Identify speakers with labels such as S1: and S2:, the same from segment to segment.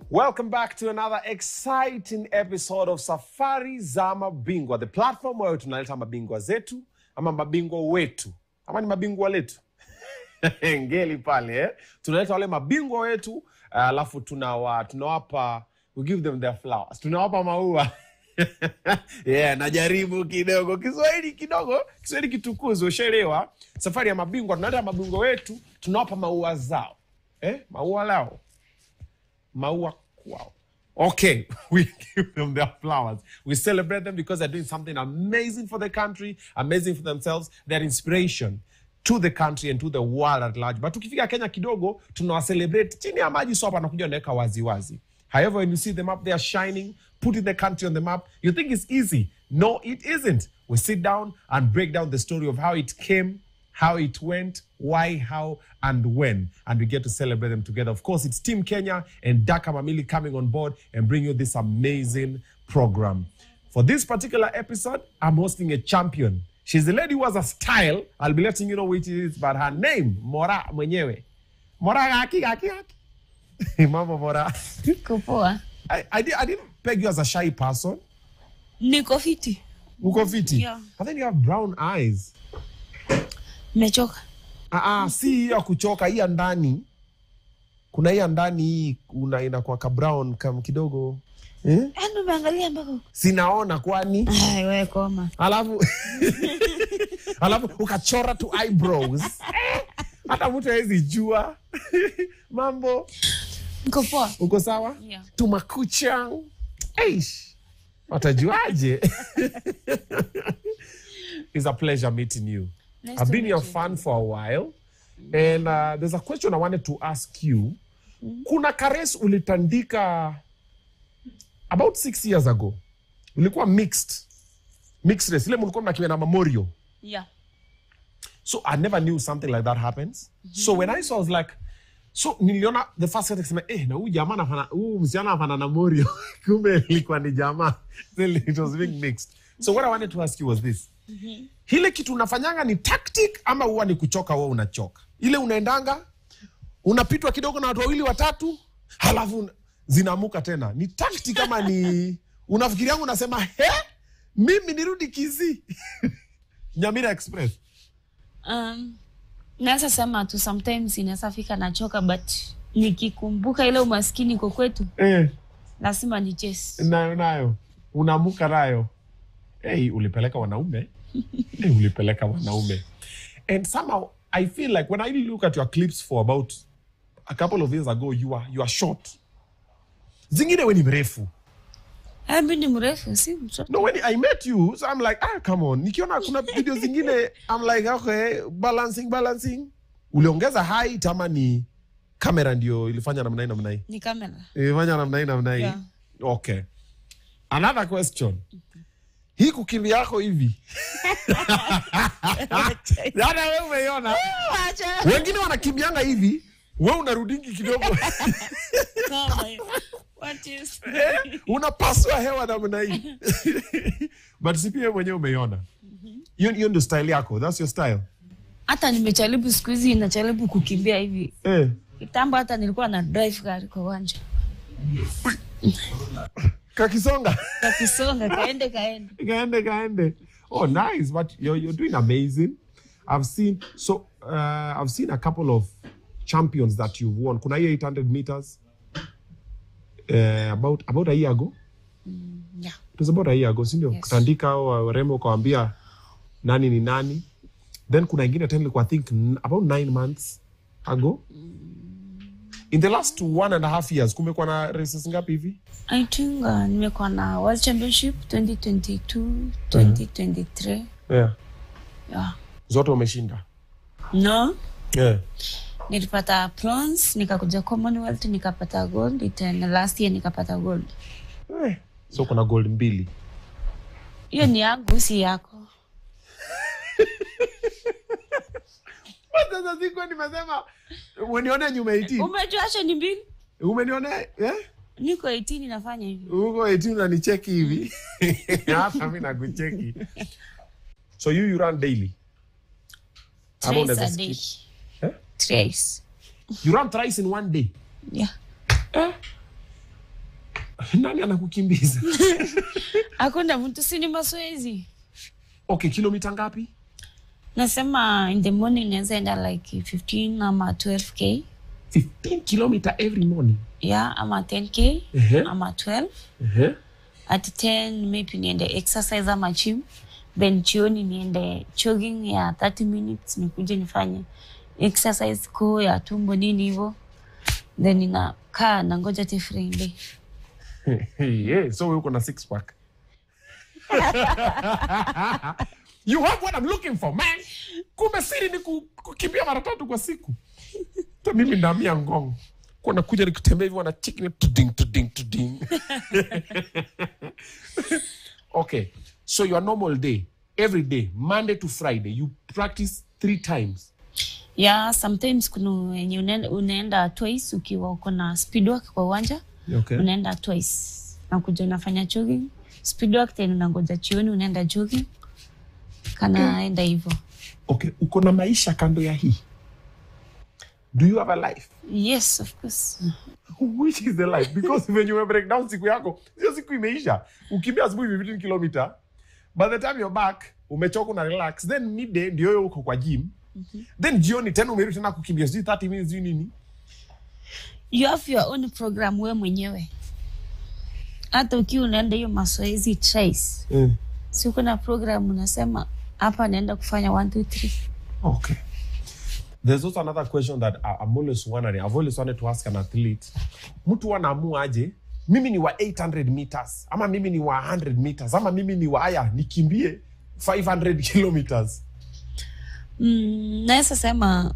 S1: Welcome back to another exciting episode of Safari za Mabingwa, the platform where tunaleta mabingwa zetu ama mabingwa wetu ama ni mabingwa letu ngeli pale eh? tunaleta wale mabingwa wetu alafu tunawa, tunawapa we give them their flowers, tunawapa maua yeah, najaribu kidogo Kiswahili kidogo, Kiswahili kitukuzi, ushaelewa. Safari ya mabingwa, tunaleta mabingwa wetu, tunawapa maua zao eh? maua lao maua kwao. Okay, we give them their flowers. We celebrate them because they're doing something amazing for the country, amazing for themselves. They're inspiration to the country and to the world at large. But tukifika Kenya kidogo, tunawacelebrate chini ya maji, so hapa anakuja anaweka waziwazi. However, when you see them up there shining, putting the country on the map, you think it's easy. No, it isn't. We sit down and break down the story of how it came, how it went, why, how, and when. And we get to celebrate them together. Of course, it's Team Kenya and Daka Mamili coming on board and bring you this amazing program. For this particular episode, I'm hosting a champion. She's a lady who has a style. I'll be letting you know which it is, but her name, Mora mwenyewe. Mora gaki gaki gaki. Mama Mora.
S2: Niko poa.
S1: I, I, di- I didn't peg you as a shy person.
S2: Niko fiti.
S1: Uko fiti.
S2: Yeah.
S1: I think you have brown eyes.
S2: Nimechoka.
S1: Ah, ah, si hiyo ya kuchoka, hii ya ndani. Kuna hii ya ndani hii una inakuwa ka brown kam kidogo. Eh?
S2: Yaani umeangalia mpaka huko.
S1: Sinaona kwani.
S2: Ai, wewe koma.
S1: Alafu alafu ukachora tu eyebrows. Hata mtu hawezi jua. Mambo.
S2: Niko poa.
S1: Uko sawa?
S2: Yeah.
S1: Tumakucha. Eish. Watajuaje? It's a pleasure meeting you.
S2: Nice
S1: I've
S2: to
S1: been
S2: meet
S1: your
S2: you.
S1: fan for a while. And uh, there's a question I wanted to ask you. Kuna kares ulitandika about six years ago. Ulikuwa mixed. Mixed race. Ile mlikuwa mnakiwa na memorial.
S2: Yeah.
S1: So I never knew something like that happens. So when I saw, I was like, so niliona the first time nikasema, eh, na huyu jamaa anafana, huyu msichana anafana na Morio. Kumbe ilikuwa ni jamaa. Then it was being mixed. So what I wanted to ask you was this. Hile kitu unafanyanga ni tactic ama huwa ni kuchoka wewe unachoka? Ile unaendanga unapitwa kidogo na watu wawili watatu, halafu una- zinaamuka tena. Ni tactic ama ni unafikirianga unasema, he, mimi nirudi Kisii. Nyamira Express.
S2: Um, naweza sema tu sometimes inaweza fika nachoka but nikikumbuka ile umaskini kwa kwetu
S1: Eh.
S2: lazima ni chase.
S1: nayo nayo unaamuka nayo hey, ulipeleka wanaume hey, ulipeleka wanaume and somehow i feel like when i look at your clips for about a couple of years ago you are, you are short zingine we ni mrefu
S2: Eh, mimi ni mrefu si mtoto.
S1: no when i met you so i'm like ah come on nikiona kuna video zingine i'm like okay balancing balancing uliongeza height ama ni kamera ndio ilifanya namna hii namna hii
S2: Ni kamera.
S1: imefanya namna hii namna hii
S2: Yeah.
S1: okay another question hii kukimbia yako hivi hata we umeiona
S2: Acha.
S1: wengine wanakimbianga hivi we unarudingi kidogo
S2: Koma hiyo. What is?
S1: Eh, unapasua hewa namna hii but si pia mwenyewe umeiona hiyo hiyo ndio style yako thats your style
S2: Hata nimejaribu siku hizi najaribu kukimbia hivi.
S1: eh.
S2: Kitambo hata nilikuwa na drive gari kwa uwanja.
S1: kakisonga
S2: Kakisonga kaende kaende.
S1: kaende kaende oh nice but you're, you're doing amazing i've seen so uh, i've seen a couple of champions that you've won kuna hiyo 800 meters uh, about about a year ago
S2: Yeah.
S1: it was about a year ago sindio
S2: Yes.
S1: kutandika au warembo ukawambia nani ni nani then kuna ingine tena ilikuwa i think n- about nine months ago in the last one and a half years kumekuwa na races ngapi hivi
S2: I think uh, nimekuwa na World Championship 2022, 2023.
S1: yeah.
S2: Yeah.
S1: zote umeshinda
S2: No,
S1: yeah.
S2: nilipata bronze, nikakuja Commonwealth nikapata gold, tena last year nikapata gold.
S1: Eh, so kuna gold mbili
S2: Hiyo ni yangu, si yako.
S1: sasa siku nimesema umeniona nyuma 18
S2: Umejua acha ni mbili?
S1: umeniona eh?
S2: Niko 18 nafanya hivi.
S1: huko 18 unanicheki hivi hapa mi nakucheki so you, you run daily Ama
S2: Thrice
S1: unaweza
S2: a
S1: skip?
S2: day.
S1: Eh?
S2: Thrice.
S1: you run thrice in one day
S2: Yeah.
S1: nani anakukimbiza
S2: hakuna mtu si ni mazoezi
S1: okay kilomita ngapi
S2: nasema in the morning naweza enda like 15 ama 12k
S1: 15 kilometer every morning
S2: yeah ama 10k
S1: Ehe.
S2: ama 12
S1: uh-huh.
S2: at 10 maybe niende exercise ama gym then jioni niende jogging ya 30 minutes nikuje nifanye exercise kuu ya tumbo nini hivyo then ninakaa nangoja tifrinde
S1: yeah, so wewe uko na six pack you have what I'm looking for man kumbe siri ni ku- kukimbia mara tatu kwa siku ta mimi ndamia ngong kuwa nakuja nikutembea hivyo na chicken tuding tuding tuding okay so your normal day every day monday to friday you practice three times
S2: yeah sometimes kuna wenye unaenda, unaenda twice ukiwa uko na speed work kwa uwanja
S1: okay.
S2: unaenda twice nakuja unafanya jogging speed work tena unangoja jioni unaenda jogging kanaenda hivyo
S1: okay uko na maisha kando ya hii do you have a life
S2: yes of course
S1: which is the life because when you break down siku yako sio siku imeisha ukimbia asubuhi 15 kilomita by the time you're back umechoka na relax then midday ndio hiyo uko kwa gym then jioni tena umerudi tena kukimbia sijui 30 minutes sijui nini
S2: you have your own program we mwenyewe hata ukiwa unaenda hiyo mazoezi trace
S1: mm.
S2: si kuna program unasema hapa naenda kufanya 1 2 3
S1: okay there's also another question that I- I'm always wondering I've always wanted to ask an athlete mtu anaamua aje mimi ni wa 800 meters ama mimi ni wa 100 meters ama mimi ni wa haya nikimbie 500 kilometers
S2: mm, naweza sema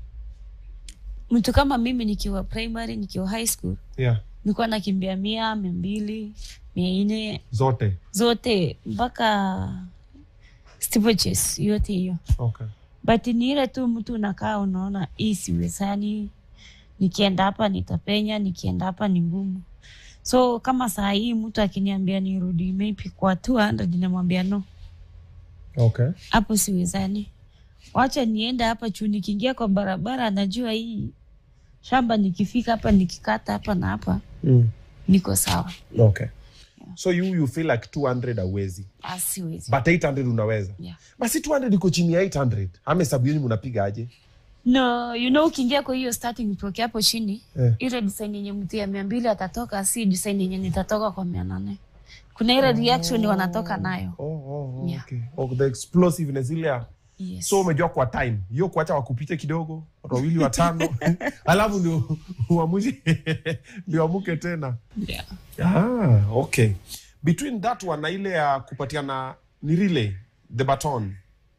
S2: mtu kama mimi nikiwa primary nikiwa high school
S1: yeah
S2: nilikuwa nakimbia mia mia mbili mia nne
S1: zote
S2: zote mpaka steeplechase yote hiyo
S1: okay
S2: but ni ile tu mtu unakaa unaona hii siwezani nikienda hapa nitapenya nikienda hapa ni ngumu so kama saa hii mtu akiniambia nirudi maybe kwa 200 namwambia no
S1: okay
S2: hapo siwezani wacha niende hapa juu nikiingia kwa barabara najua hii shamba nikifika hapa nikikata hapa na hapa
S1: mm.
S2: niko sawa
S1: okay so you you feel like 200 awezi
S2: Ah, siwezi
S1: but 800 unaweza
S2: yeah.
S1: basi 200 iko chini ya 800 ama hesabu yenu mnapiga aje
S2: no you know ukiingia kwa hiyo starting proke hapo chini
S1: Eh.
S2: ile design yenye mtu ya mia mbili atatoka si design yenye nitatoka kwa mia nane kuna ile reaction wanatoka nayo
S1: oh, oh, oh,
S2: Yeah.
S1: okay. oh, the explosiveness ile ya
S2: yes.
S1: so umejua kwa time hiyo kuacha wakupite kidogo watu wawili watano alafu ndio uamuzi ndio amuke tena
S2: yeah.
S1: ah, okay between that one na ile ya kupatiana ni relay the baton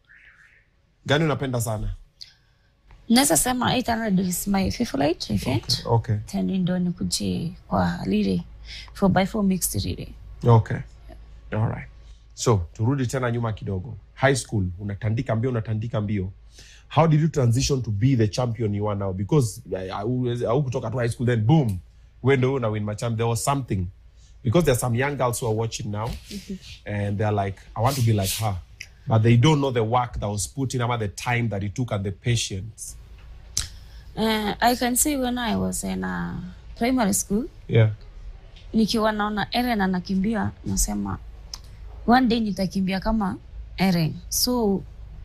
S1: gani unapenda sana
S2: naweza sema 800 is my favorite event
S1: okay
S2: tena ndo nikuje kwa lile 4x4 mixed relay
S1: okay alright so turudi tena nyuma kidogo high school unatandika mbio unatandika mbio how did you transition to be the champion you are now because au kutoka tu high school then boom we ndo una win my champ there was something because there are some young girls who are watching now and they're like i want to be like her but they don't know the work that was put in about the time that it took and the patience
S2: uh, i can say when i was in uh, primary school
S1: yeah
S2: nikiwa naona Eren anakimbia nasema one day nitakimbia kama Eren. So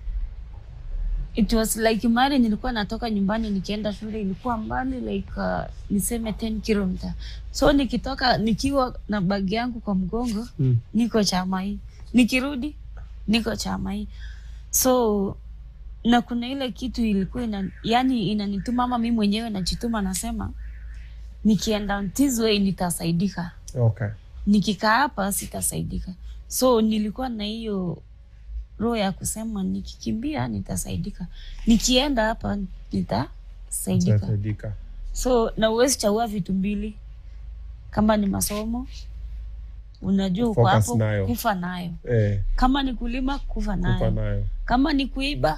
S2: it was like mali nilikuwa natoka nyumbani nikienda shule ilikuwa mbali like uh, niseme 10 kilomita. So nikitoka nikiwa na bagi yangu kwa mgongo
S1: Mm.
S2: niko Chamai, nikirudi niko Chamai. So na kuna ile kitu ilikuwa ina, yani inanituma ama mimi mwenyewe najituma nasema nikienda this way nitasaidika
S1: okay
S2: nikikaa hapa sitasaidika so nilikuwa na hiyo roho ya kusema nikikimbia nitasaidika nikienda hapa nitasaidika
S1: Saidika.
S2: so na uwezi chagua vitu mbili kama ni masomo unajua uko
S1: Focus
S2: hapo
S1: nayo.
S2: kufa nayo
S1: eh
S2: kama ni kulima kufa
S1: kufa
S2: nayo
S1: nayo
S2: kama ni kuiba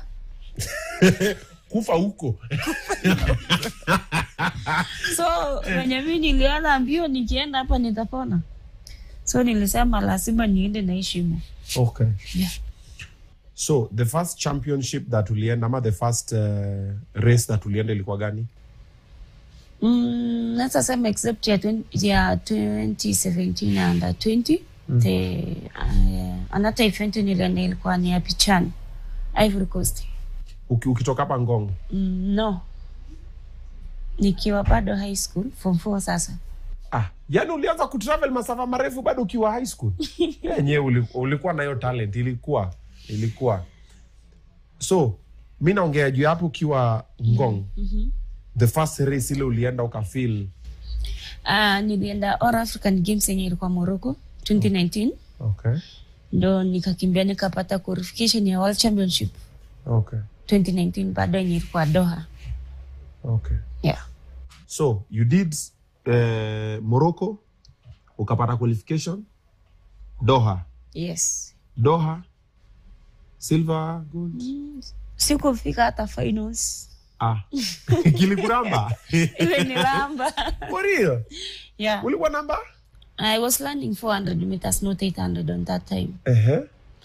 S1: kufa huko
S2: so wenye mi niliona mbio nikienda hapa nitapona so nilisema lazima niende na heshima
S1: okay
S2: yeah.
S1: so the first championship that ulienda ama the first uh, race that ulienda ilikuwa gani
S2: Mm, naweza sema except ya, 20, ya 2017 under 20 the uh, another event nilienda ilikuwa ni ya Pichani Ivory Coast.
S1: Uki, ukitoka hapa Ngong.
S2: Mm, no, nikiwa bado high school form 4 sasa.
S1: Ah, yani ulianza kutravel masafa marefu bado ukiwa high school? Yenyewe uli- ulikuwa na hiyo talent, ilikuwa ilikuwa. So mi naongea juu ya hapo ukiwa Ngong. The first race ile ulienda ukafeel.
S2: Uh, nilienda All African Games yenye ilikuwa Morocco 2019
S1: Okay.
S2: ndo nikakimbia nikapata qualification ya World Championship
S1: Okay.
S2: 2019 bado yenye ilikuwa Doha.
S1: Okay.
S2: Yeah.
S1: So you did uh, Morocco ukapata qualification Doha.
S2: Yes.
S1: Doha silver gold.
S2: Sikufika hata finals.
S1: Ah. Kilikuramba.
S2: Ile ni ramba.
S1: For real?
S2: yeah.
S1: Ulikuwa namba?
S2: I was landing 400 meters, not 800 on that time.
S1: Ehe.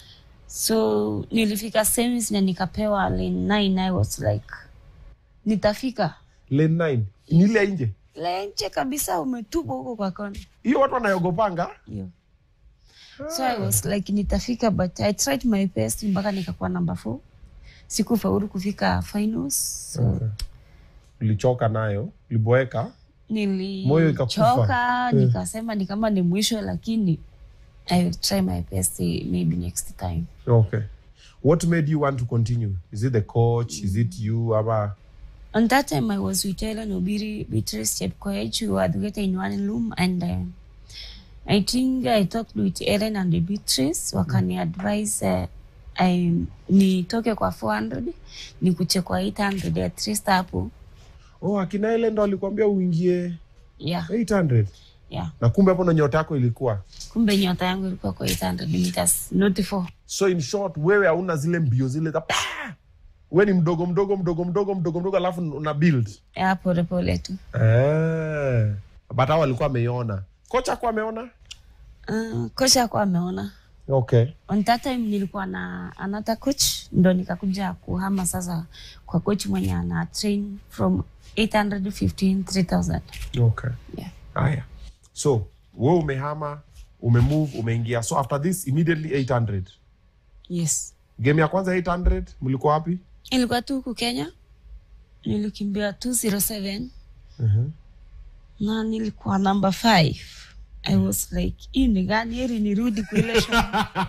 S2: So nilifika semis na nikapewa lane 9. I was like, nitafika
S1: Lane 9. Ni ile ya nje.
S2: lenche kabisa, umetupwa huko kwa kona
S1: Hiyo watu wanayogopanga.
S2: hiyo. So I was like, nitafika but I tried my best mpaka nikakuwa number 4. Sikufaulu kufika finals. So
S1: Okay. Ulichoka nayo, uliboeka. Moyo ikakufa.
S2: nilichoka nikasema ni kama ni mwisho, lakini I will try my best eh, maybe next time.
S1: Okay. What made you want to continue? Is it the coach? Is it you? Ama
S2: On that time, I was with Ellen Obiri, Beatrice Chepkoech, we were together in one room, and uh, I think I talked with Ellen and Beatrice, wakani advise uh, I, nitoke kwa 400 nikuche kwa 800 at least hapo.
S1: oh, akina ile ndo alikwambia uingie
S2: Yeah,
S1: 800
S2: yeah.
S1: na kumbe hapo ndo nyota yako ilikuwa.
S2: Kumbe nyota yangu ilikuwa kwa 800 meters, not 4.
S1: So in short, wewe hauna zile mbio zile za pa! we ni mdogo mdogo mdogo mdogo mdogo mdogo, alafu una build
S2: Yeah, pole pole tu.
S1: eh. But hao walikuwa ameiona, kocha kwa ameona.
S2: Uh, kocha kwa ameona.
S1: Okay.
S2: On that time nilikuwa na another coach, ndo nikakuja kuhama sasa kwa coach mwenye ana train from 815 3000.
S1: Okay.
S2: Yeah.
S1: Haya, so we umehama, umemove, umeingia. So after this immediately 800
S2: Yes.
S1: game ya kwanza 800 mlikuwa wapi?
S2: Ilikuwa tu huku Kenya. Nilikimbia 207
S1: Mhm.
S2: na nilikuwa number 5. I was like, hii ni gani? Heri nirudi kwa ile show.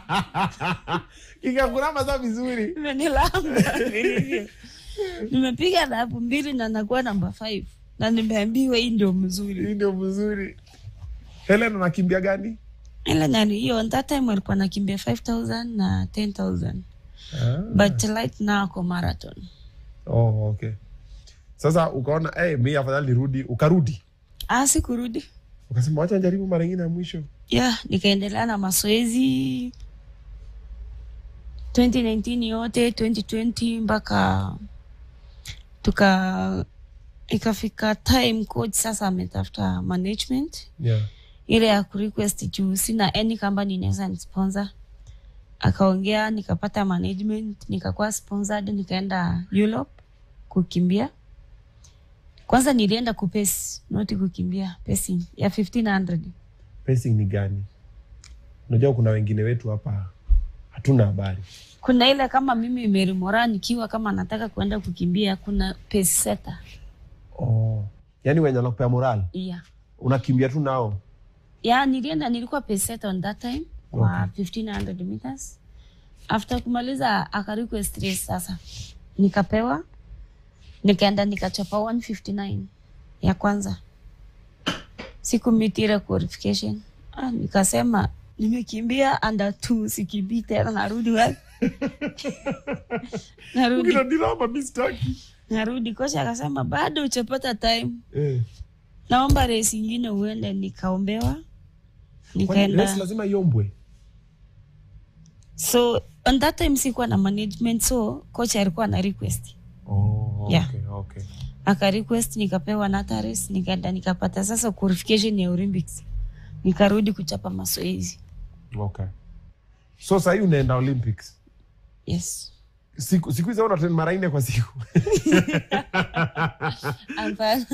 S1: Ikakuramba za vizuri.
S2: Imenilamba vilivyo. Nimepiga lapu mbili na nakuwa number 5 na nimeambiwa hii ndio mzuri.
S1: Hii ndio mzuri. Helen anakimbia gani?
S2: Ile nani hiyo on that time walikuwa nakimbia 5000 na 10000
S1: Ah.
S2: but right now ako marathon.
S1: Oh, okay. Sasa ukaona hey, mi afadhali nirudi, ukarudi
S2: Ah, sikurudi.
S1: ukasema wacha njaribu mara ingine ya mwisho.
S2: Yeah, nikaendelea na mazoezi 2019 yote 2020 mpaka tuka ikafika time coach sasa ametafuta management
S1: Yeah.
S2: ile ya kurequest juu sina any company inaweza nisponsor akaongea nikapata management nikakuwa sponsored nikaenda Europe kukimbia kwanza nilienda kupesi noti kukimbia pesi ya 1500
S1: Pacing ni gani? Unajua kuna wengine wetu hapa hatuna habari.
S2: kuna ile kama mimi Mary Mora nikiwa kama nataka kuenda kukimbia kuna pace setter
S1: Oh. Yaani wenye wanakupea moral,
S2: yeah.
S1: unakimbia tu nao.
S2: ya nilienda nilikuwa pace setter on that time kwa 1500 meters after kumaliza aka request race sasa nikapewa nikaenda nikachapa 159 ya kwanza siku mitire qualification ah, nikasema nimekimbia under two sikimbii tena narudi wapi narudi
S1: Ukinadilama mi sitaki.
S2: narudi kocha akasema bado uchapata time
S1: Eh.
S2: naomba race ingine uende nikaombewa
S1: Kwani
S2: nikaenda
S1: race lazima iombwe.
S2: so on that time sikuwa na management so coach alikuwa na request
S1: Oh,
S2: Yeah.
S1: okay, okay.
S2: aka request nikapewa nata race nikaenda nikapata sasa qualification ya Olympics nikarudi kuchapa mazoezi
S1: Okay. So sahii unaenda Olympics.
S2: yes
S1: siku siku hizi una train mara nne kwa siku
S2: Hapana.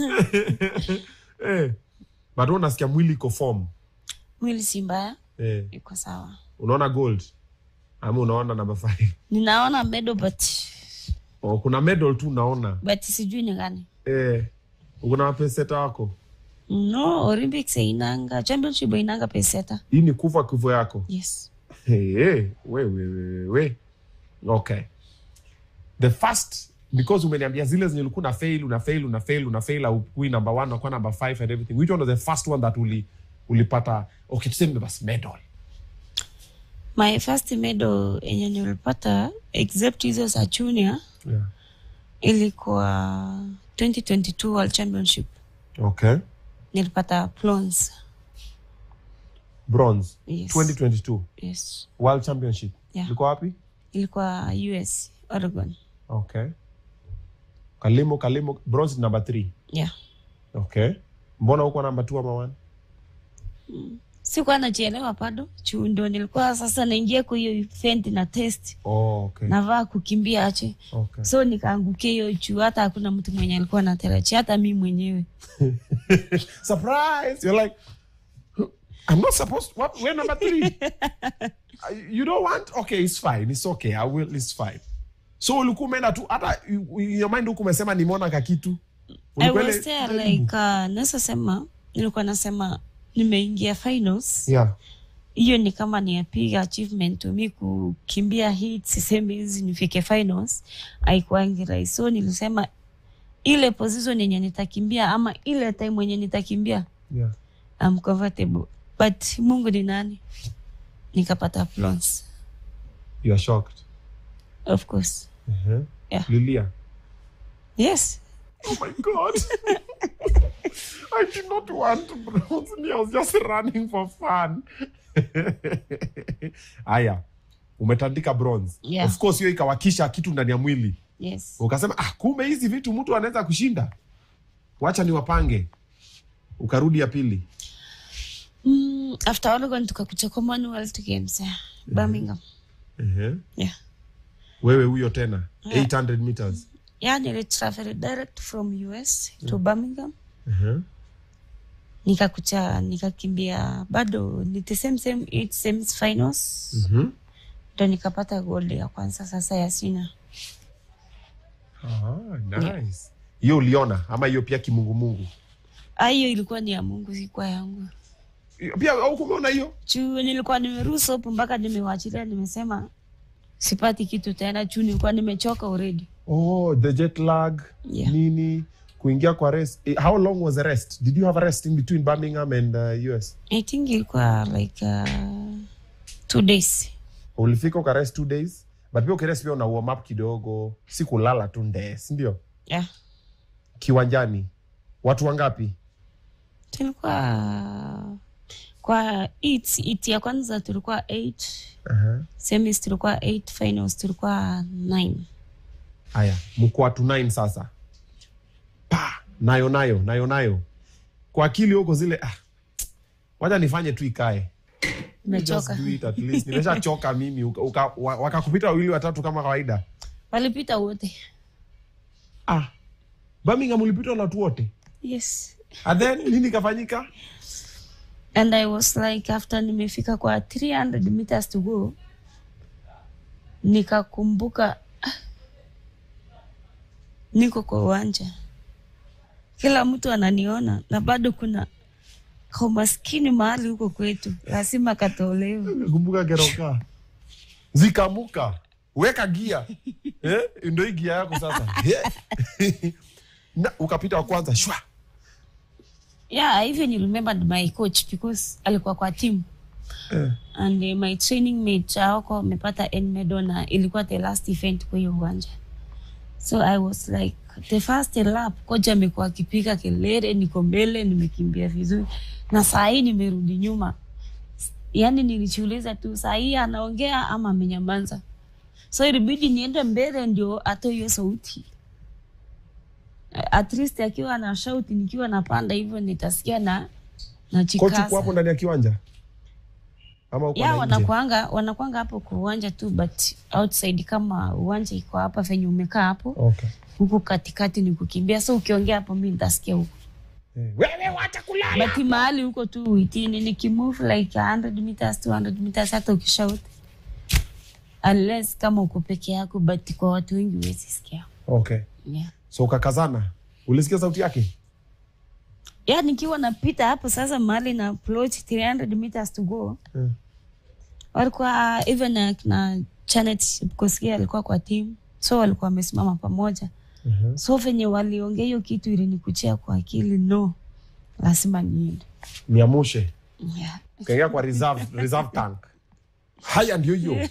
S1: eh. but wewe unasikia mwili iko form
S2: mwili si mbaya
S1: eh.
S2: iko sawa
S1: unaona gold ama unaona namba five
S2: ninaona medal but
S1: oh, kuna medal tu unaona
S2: but sijui ni gani
S1: eh. kuna wapeseta wako
S2: no olympics inanga championship inanga peseta
S1: hii ni kufa kifo yako
S2: yes
S1: hey, hey. we, we, we, we. okay the first because umeniambia zile zenye ulikuwa na fail una fail una fail una fail aukui number one nakuwa number five and everything which one was the first one that uli ulipata okay tuseme basi medal
S2: my first medal yenye nilipata except hizo za junior
S1: yeah.
S2: ilikuwa 2022 world championship
S1: okay
S2: nilipata bronze
S1: bronze
S2: Yes.
S1: 2022
S2: yes
S1: world championship
S2: Yeah.
S1: ilikuwa wapi
S2: ilikuwa us oregon
S1: okay kalimo kalimo bronze ni number three
S2: yeah
S1: okay mbona huko number two ama one
S2: sikuwa najielewa bado juu ndo nilikuwa sasa naingia kwa hiyo event na test
S1: oh, okay.
S2: navaa kukimbia ache
S1: okay.
S2: so nikaangukia hiyo juu hata hakuna mtu mwenye alikuwa natarajia hata mi mwenyewe
S1: surprise you're like i'm not supposed what we're number three Uh, you don't want okay it's fine it's okay i will it's fine so ulikuwa umeenda tu hata you- in your mind huku umesema nimeona kakitu
S2: I
S1: Ulikuwa
S2: was
S1: ile-
S2: there like uh, naweza sema nilikuwa nasema nimeingia finals
S1: yeah
S2: hiyo ni kama ni a big achievement to me kukimbia hit sisemi hizi nifike finals haikuangi rahisi so nilisema ile position yenye nitakimbia ama ile time yenye nitakimbia
S1: yeah
S2: I'm comfortable but mungu ni nani nikapata bronze
S1: you are shocked
S2: of course
S1: uh-huh.
S2: Yeah.
S1: lilia
S2: yes
S1: oh my god i did not want to bronze me i was just running for fun haya umetandika bronze
S2: Yeah.
S1: of course hiyo ikawakisha kitu ndani ya mwili
S2: yes
S1: ukasema ah, kumbe hizi vitu mtu anaweza kushinda wacha ni wapange ukarudi ya pili
S2: mm, after oregon tukakucha commonwealth games yeah. birmingham
S1: uh-huh.
S2: yeah
S1: wewe huyo tena
S2: Yeah.
S1: 800 meters
S2: yeah nilitravel direct from us to birmingham
S1: uh-huh.
S2: nikakucha nikakimbia bado ni the same same eight semis finals
S1: uh-huh.
S2: ndo nikapata gold ya kwanza sasa ya sina
S1: ah, nice hiyo uliona ama hiyo pia kimungumungu
S2: Ah, hiyo ilikuwa ni ya mungu sikuwa yangu
S1: Hiyo pia au kumeona hiyo
S2: juu nilikuwa nimeruhusu hapo mpaka nimewachilia nimesema sipati kitu tena juu nilikuwa nimechoka already
S1: oh the jet lag
S2: Yeah.
S1: nini kuingia kwa rest Eh, how long was the rest did you have a rest in between birmingham and uh, us
S2: i think ilikuwa like uh, two days
S1: ulifika ukarest two days but pia ukirest pia una warm up kidogo si kulala tu ndee sindio
S2: yeah
S1: kiwanjani watu wangapi
S2: tulikuwa kwa it, it ya kwanza tulikuwa eight
S1: uh-huh.
S2: semis tulikuwa eight finals tulikuwa nine
S1: haya mko watu 9 sasa pa nayo nayo nayo nayo kwa akili huko zile ah, wacha nifanye tu ikae
S2: nimechoka
S1: Just do it at least. nimeshachoka mimi uka, uka, wa- wakakupita wawili watatu kama kawaida
S2: walipita wote
S1: ah, birmingham ulipitwa na watu wote
S2: yes
S1: and then nini ikafanyika
S2: and i was like after nimefika kwa 300 meters to go nikakumbuka ah, niko kwa uwanja kila mtu ananiona na bado kuna kaumaskini mahali huko kwetu lazima katolewe
S1: kumbuka keroka zikamuka weka gia eh? ndo hii gia yako sasa Eh. na ukapita wa kwanza shwa
S2: yeah I even remembered my coach because alikuwa kwa team
S1: eh.
S2: and uh, my training mate awako wamepata N medal na ilikuwa the last event kwa hiyo uwanja so i was like the first lap kocha amekuwa akipiga kelele niko mbele nimekimbia vizuri na saa hii nimerudi nyuma yaani nilijiuliza tu saa hii anaongea ama amenyamaza so ilibidi niende mbele ndio atoe hiyo sauti at least akiwa na shauti nikiwa napanda hivyo nitasikia na
S1: kochi kuwa hapo
S2: nachikaza
S1: ndani ya kiwanja ama uko
S2: ya
S1: na nje?
S2: wanakwanga wanakwanga hapo kwa uwanja tu but outside kama uwanja iko hapa venye umekaa hapo
S1: Okay.
S2: huku katikati ni kukimbia so ukiongea hapo mi nitasikia huko
S1: Eh, wewe wacha kulala.
S2: but mahali huko tu uitini nikimove like 100 meters 200 meters hata ukishout unless kama uko peke yako but kwa watu wengi huwezi sikia
S1: Okay.
S2: yeah.
S1: So ukakazana. Ulisikia sauti yake?
S2: ya nikiwa napita hapo sasa mahali na approach 300 meters to go
S1: Mm.
S2: walikuwa even na, na Janet Kosgei alikuwa kwa team so walikuwa wamesimama pamoja
S1: Mhm.
S2: so venye waliongea hiyo kitu ilinikuchia kwa akili no lazima niende
S1: Niamushe.
S2: yeah.
S1: Ukaingia kwa reserve, reserve tank. Haya ndio hiyo.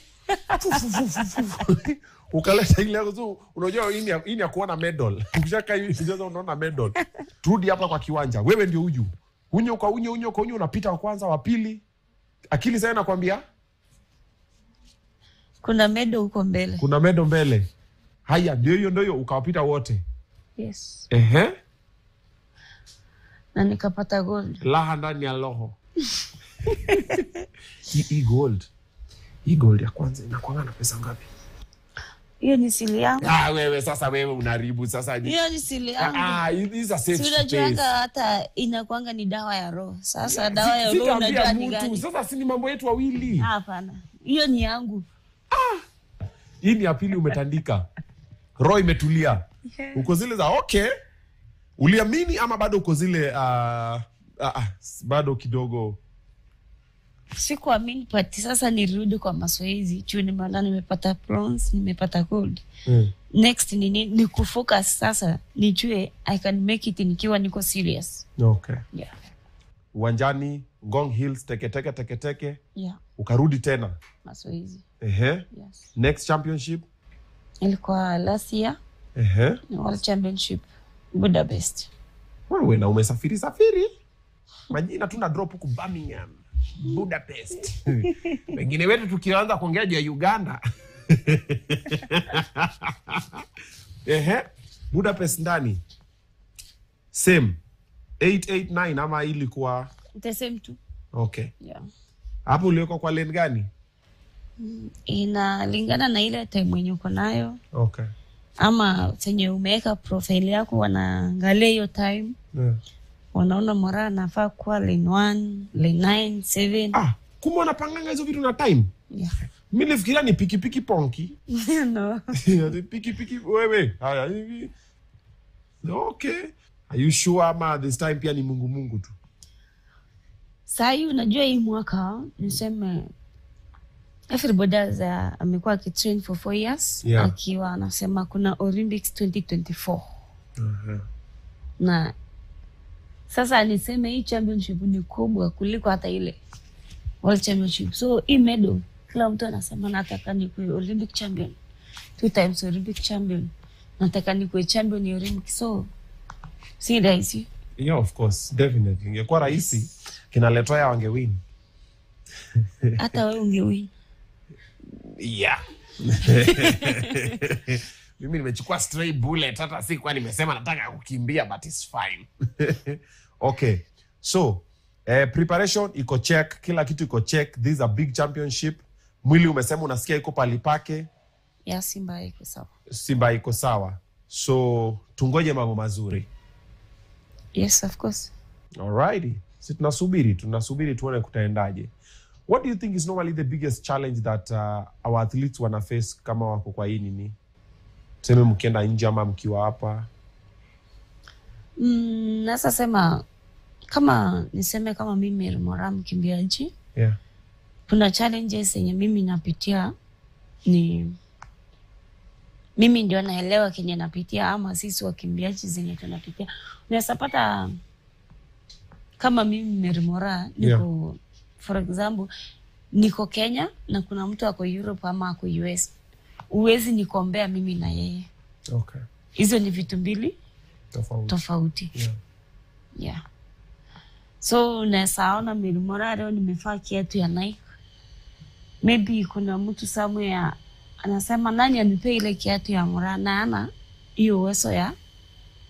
S1: Ukaleta ile yako tu, unajua hii ni ya- hii ni ya kuona medal. Ukishaka hivi sasa unaona medal. Turudi hapa kwa kiwanja. Wewe ndio huyu. Unyo kwa unyo unyo kwa unyo unapita wa kwanza wa pili. Akili sasa inakwambia
S2: kuna medo huko mbele
S1: kuna medo mbele. Haya ndio hiyo ndio hiyo ukawapita wote.
S2: yes.
S1: Ehe.
S2: na nikapata gold
S1: Laha ndani ya roho. Hii hii gold. Hii gold ya kwanza inakuanga na pesa ngapi?
S2: hiyo ni sili yangu
S1: Ah, wewe sasa wewe unaribu sasa. ni-
S2: hiyo ni sili yangu
S1: Ah, hizi are safe
S2: Si
S1: space.
S2: unajuanga hata inakwanga ni dawa ya roho sasa dawa ya
S1: Si-
S2: roho
S1: sitaambia
S2: unajua ni
S1: mtu.
S2: gani
S1: Sasa si ni mambo yetu wawili.
S2: hapana hiyo ni yangu
S1: Hii ni ya pili umetandika. Roho imetulia. Uko zile za okay. Uliamini ama bado uko zile ah, ah, ah, bado kidogo
S2: sikuamini but sasa nirudi kwa mazoezi juu nimeona nimepata bronze nimepata gold
S1: mm.
S2: next ni, ni, ni kufocus sasa nijue i can make it nikiwa niko serious
S1: Okay.
S2: yeah.
S1: Uwanjani Ngong Hills teketeke teketeke
S2: Yeah.
S1: ukarudi tena.
S2: mazoezi
S1: Ehe.
S2: yes.
S1: Next championship.
S2: ilikuwa last year
S1: Ehe.
S2: ni world championship budapest
S1: Wewe na umesafiri safiri. Majina tuna drop huku Birmingham, Budapest. Wengine wetu tukianza kuongea juu ya Uganda. Ehe. Budapest ndani. Same. 889 ama ilikuwa
S2: the same tu
S1: okay.
S2: yeah.
S1: Hapo uliwekwa kwa lane gani?
S2: inalingana na ile time wenye uko nayo
S1: Okay.
S2: ama chenye umeweka profile yako wanaangalia hiyo time
S1: Yeah.
S2: wanaona mora anafaa kuwa lane one, lane nine, seven.
S1: Ah, kumbe wanapanganga hizo vitu na time.
S2: Yeah.
S1: Mi nilifikiria ni pikipiki ponki.
S2: no.
S1: Ati pikipiki wewe haya hivi okay are you sure ama this time pia ni mungu mungu tu
S2: Sahii unajua hii mwaka niseme everybody has, uh, amekuwa akitrain for four years
S1: Yeah.
S2: akiwa anasema kuna Olympics 2024 na sasa niseme hii championship ni kubwa kuliko hata ile world championship so hii medal kila mtu anasema nataka nikuwe olympic champion two times olympic champion nataka nikuwe champion ya olympic so si rahisi
S1: yeah of course definitely ingekuwa rahisi kinaletoya wangewin
S2: hata we ungewin
S1: yeah mimi nimechukua stray bullet hata sikuwa nimesema nataka kukimbia but it's fine okay so eh, preparation iko check kila kitu iko check this is a big championship mwili umesema unasikia iko pali pake
S2: ya simba iko sawa
S1: simba iko sawa so tungoje mambo mazuri
S2: yes of course
S1: alrighty si tunasubiri tunasubiri tuone kutaendaje what do you think is normally the biggest challenge that uh, our athletes wana face kama wako kwa hii nini tuseme mkienda nje ama mkiwa hapa
S2: mm, nasa sema kama niseme kama mimi mora mkimbiaji
S1: yeah.
S2: kuna challenges yenye mimi napitia ni mimi ndio naelewa kenye napitia ama sisi wakimbiaji zenye tunapitia unaweza pata kama mimi merimora niko for example niko kenya na kuna mtu ako europe ama ako us uwezi nikombea mimi na yeye
S1: okay.
S2: hizo ni vitu mbili
S1: tofauti
S2: tofauti
S1: yeah.
S2: yeah. so unawezaona milimora leo nimefaa kiatu ya Nike. Maybe kuna mtu somewhere anasema nani anipea ile kiatu ya mura na ana hiyo uwezo ya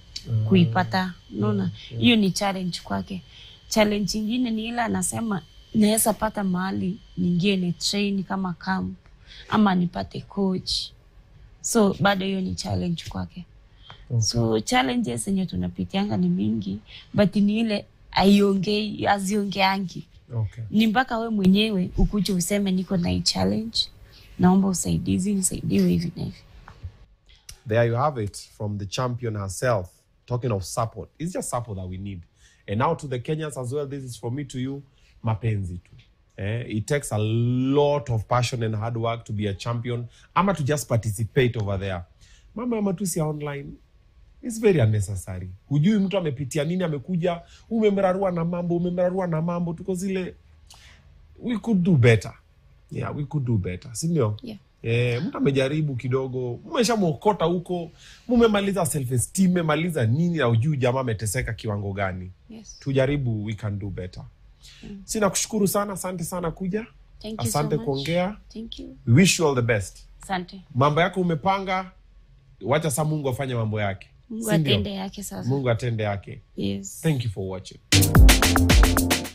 S2: kuipata. Unaona, hiyo ni challenge kwake. Challenge ingine ni ile anasema naweza pata mahali niingie ni train kama camp ama nipate coach so bado hiyo ni challenge kwake
S1: Okay.
S2: so challenges zenye tunapitianga ni mingi but ni ile aiongei aziongeangi
S1: Okay.
S2: ni mpaka we mwenyewe ukuje useme niko na hii challenge naomba usaidizi nisaidiwe hivi na hivi
S1: There you have it from the champion herself. Talking of support, it's just support that we need. And now to the Kenyans as well, this is from me to you, mapenzi tu. Eh, it takes a lot of passion and hard work to be a champion, ama to just participate over there. Mambo ya matusi ya online is very unnecessary. Hujui mtu amepitia nini, amekuja umemrarua na mambo, umemrarua na mambo, tuko zile we could do better. Yeah, we could do better, si ndio?
S2: yeah.
S1: Eh, mtu amejaribu kidogo, mmeshamwokota huko, mumemaliza self esteem, memaliza nini, na ujui jamaa ameteseka kiwango gani.
S2: yes.
S1: Tujaribu, we can do better. Sina kushukuru sana, asante sana kuja,
S2: Thank you
S1: asante
S2: so much.
S1: kuongea.
S2: Thank you.
S1: We wish you all the best.
S2: Asante.
S1: Mambo yako umepanga, wacha sa Mungu afanye mambo yake,
S2: Mungu
S1: Si ndio?
S2: atende yake sasa.
S1: Mungu atende yake.
S2: Yes.
S1: Thank you for watching.